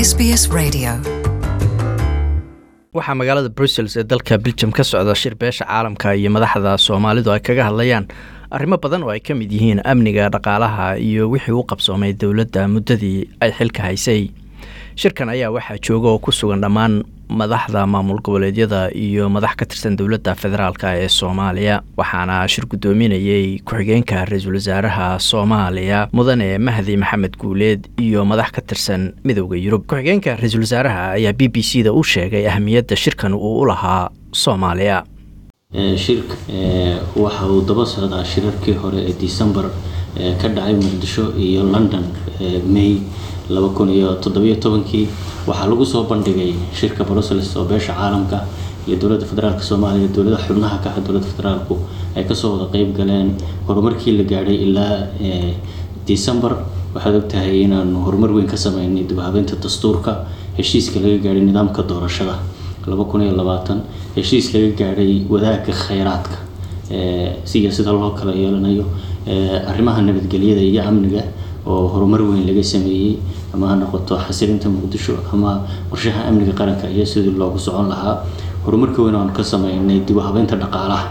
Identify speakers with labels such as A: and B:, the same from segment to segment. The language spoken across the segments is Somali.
A: SBS Radio.
B: waxaa magaalada brussels ee dalka beljum ka socda shir beesha caalamka iyo madaxda soomaalidu ay kaga hadlayaan arrimo badan oo ay ka mid yihiin amniga dhaqaalaha iyo wixii u qabsoomay dowladda muddadii ay xilka haysay shirkan ayaa waxaa jooga oo ku sugan dhammaan madaxda maamul goboleedyada iyo madax ka tirsan dowladda federaalk ee soomaaliya waxaana shir guddoominayey ku-xigeenka ra-iisul wasaaraha soomaaliya mudane mahdi maxamed guuleed iyo madax ka tirsan midowda yurub ku-xigeenka ra-iisul wasaaraha ayaa b b c da u sheegay ahamiyadda shirkan uu u lahaa soomaaliya
C: shirka waxa uu daba socdaa shirarkii hore ee december ka dhacay muqdisho iyo london may laba kun iyo toddobiyo tobankii waxaa lagu soo bandhigay shirka brussels oo beesha caalamka iyo dowladda federaalk soomaaliya dowlada xubnaha ka ah dowladda federaalku ay kasoo wada qeyb galeen horumarkii la gaadhay ilaa december waxaad ogtahay inaanu horumar weyn ka sameynay dibhabeynta dastuurka heshiiska laga gaadhay nidaamka doorashada laba kun iyo labaatan heshiis laga gaadhay wadaagga kheyraadka siya sida loo kala yeelanayo arrimaha nabadgelyada iyo amniga oo horumar weyn laga sameeyey ama ha noqoto xasilinta muqdisho ama qorshaha amniga qaranka iyo sidii loogu socon lahaa horumarka weyn oanu ka sameynay dib u habeynta dhaqaalaha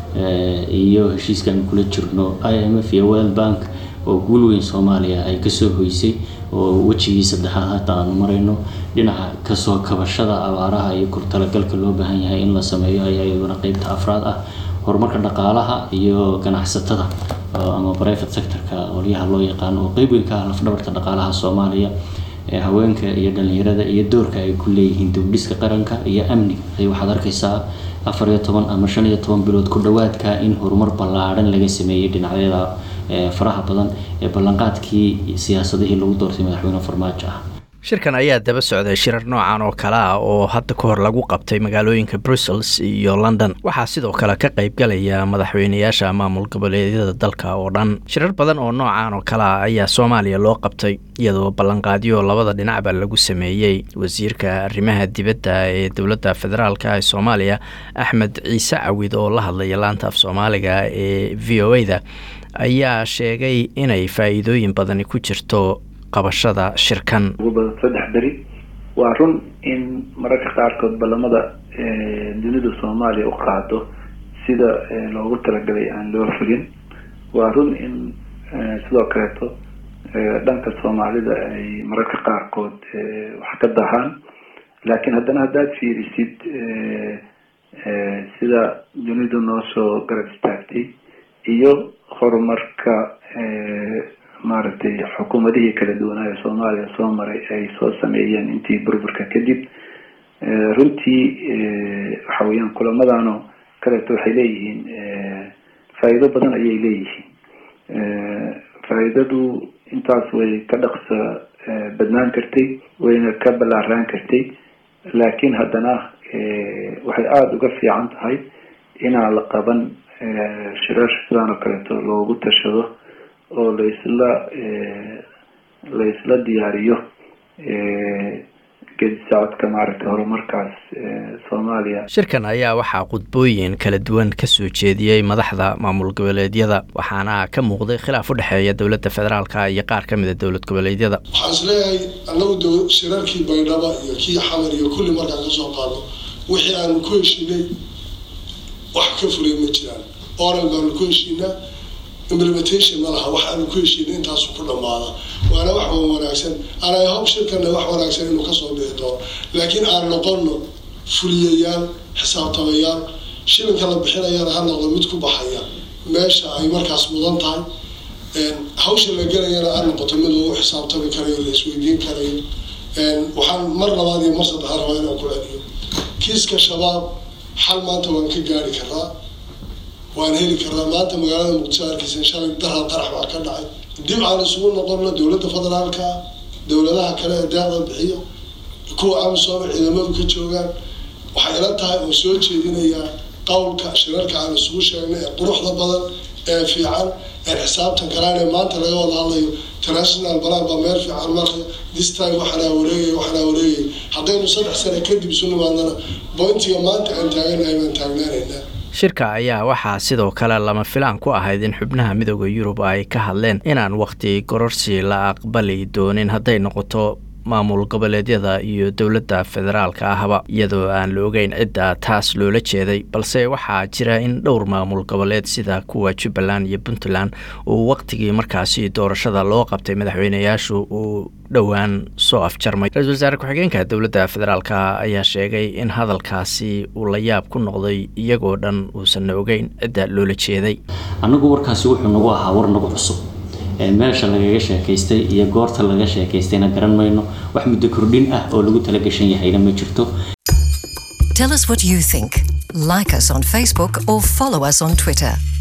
C: iyo heshiiskaanu kula jirno i m f iyo world bank oo guul weyn soomaaliya ay kasoo hoysay oo wejigii saddexaad hata aanu marayno dhinaca kasoo kabashada abaaraha iyo kortalagalka loo baahan yahay in la sameeyo ayaa iyaduna qeybta afraad ah horumarka dhaqaalaha iyo ganacsatada ama private sectorka olyaha loo yaqaano oo qeyb weyn ka ah lafdhabarta dhaqaalaha soomaaliya haweenka iyo dhalinyarada iyo doorka ay ku leeyihiin dowdhiska qaranka iyo amniga ay waxaad arkaysaa afar iyo toban ama shan iyo toban bilood ku dhawaadka in horumar ballaadhan laga sameeyey dhinacyada faraha badan ee ballanqaadkii siyaasadihii lagu doortay madaxweyne farmaajo ah
B: shirkan ayaa daba socday shirar noocan oo kale ah oo hadda ka hor lagu qabtay magaalooyinka brussels iyo london waxaa sidoo kale ka qaybgalaya madaxweynayaasha maamul goboleedyada dalka oo dhan shirar badan oo noocan oo kale ah ayaa soomaaliya loo qabtay iyadoo ballanqaadyo labada dhinacba lagu sameeyey wasiirka arrimaha dibadda ee dowladda federaalk ee soomaaliya axmed ciise cawid oo la hadlaya laanta af soomaaliga ee v o a-da ayaa sheegay inay faa-iidooyin badani ku jirto qabashada shirkan
D: ugu badan saddex beri waa run in mararka qaarkood ballamada dunida soomaaliya u qaado sida loogu talagalay aan loo fulin waa run in sidoo kaleeto dhanka soomaalida ay mararka qaarkood wax ka dahaan laakiin haddana haddaad fiirisid sida dunidu noo soo garab istaagtay iyo horumarka maaragtay xukuumadihii kala duwanaa ee soomaaliya soo maray ay soo sameeyeen intii burburka kadib runtii waxa weeyaan kulamadaano kaleeto waxay leeyihiin faa'iido badan ayay leeyihiin faa'iidadu intaas way ka dhaqsa badnaan kartay wayna ka ballaaraan kartay laakiin haddana waxay aada uga fiican tahay inaan la qaban shirar sidaan oo kaleeto loogu tashado oo laisla la isla diyaariyo gedi socodka maaragtay horumarkaas soomaaliya
B: shirkan ayaa waxaa qudbooyin kala duwan ka soo jeediyey madaxda maamul goboleedyada waxaana ka muuqday khilaaf u dhexeeya dowladda federaalka iyo qaar ka mida dowlad goboleedyada
E: waxaan isleeyahay annagu shirarkii baydhaba iyo kii xamar iyo kulli markaan kasoo qaadno wixii aanu ku heshiinay wax ka fulay ma jiraan oral baanu ku heshiinaa implementation ma laha wax aanu ku heshiinay intaasu ku dhamaada waana wax wanaagsan anay hob shirkana wax wanaagsan inuu kasoo dhici doono laakiin aan noqono fuliyayaal xisaabtamayaal shilinka la bixinayana ha noqdo mid ku baxaya meesha ay markaas mudan tahay hawsha la gelayana ha noqoto mid lagu xisaabtami karayo la isweydiin karayo waxaan mar labaad iyo mar saddexaad rabaa inaan ku celiyo kiiska shabaab xal maanta waan ka gaari karaa waan heli karaa maanta magaalada muqdisho arkeysa shalay daral qarax baa ka dhacay dib aan isugu noqono dowladda federaalka dowladaha kale ee deeqda bixiya kuwa amisom ciidamadu ka joogaan waxay ila tahay oo soo jeedinayaa qowlka shirarka aan isugu sheegnay ee quruxda badan ee fiican ee xisaabtan karaan ee maanta laga wada hadlayo international balan baa meel fiican maraya this time waxaanaa wareegay waxaanaa wareegay haddaynu saddex sane kadib isu nimaadnana bointiga maanta aan taaganahay baan taagnaanaynaa
B: shirka ayaa waxaa sidoo kale lama filaan ku ahayd in xubnaha midooda yurub ay ka hadleen inaan wakhti gororsi la aqbali doonin hadday noqoto maamul goboleedyada iyo dowladda federaalka ahba iyadoo aan la ogeyn cidda taas loola jeeday balse waxaa jira in dhowr maamul goboleed sida kuwa jubbaland iyo puntland uu waqtigii markaasi doorashada loo qabtay madaxweyneyaashu uu dhowaan soo afjarmay ra-isul wasaare ku-xigeenka dowladda federaalk ayaa sheegay in hadalkaasi uu la yaab ku noqday iyagoo dhan uusanna ogeyn cidda loola jeeday
C: annagu warkaasi wuxuu nagu ahaa war nagu cusub meesha lagaga sheekaystay iyo goorta laga sheekaystayna garan mayno wax muddo kordhin ah oo lagu talagashan yahayna ma jirto
A: Tell us what you think. Like us on Facebook or follow us on Twitter.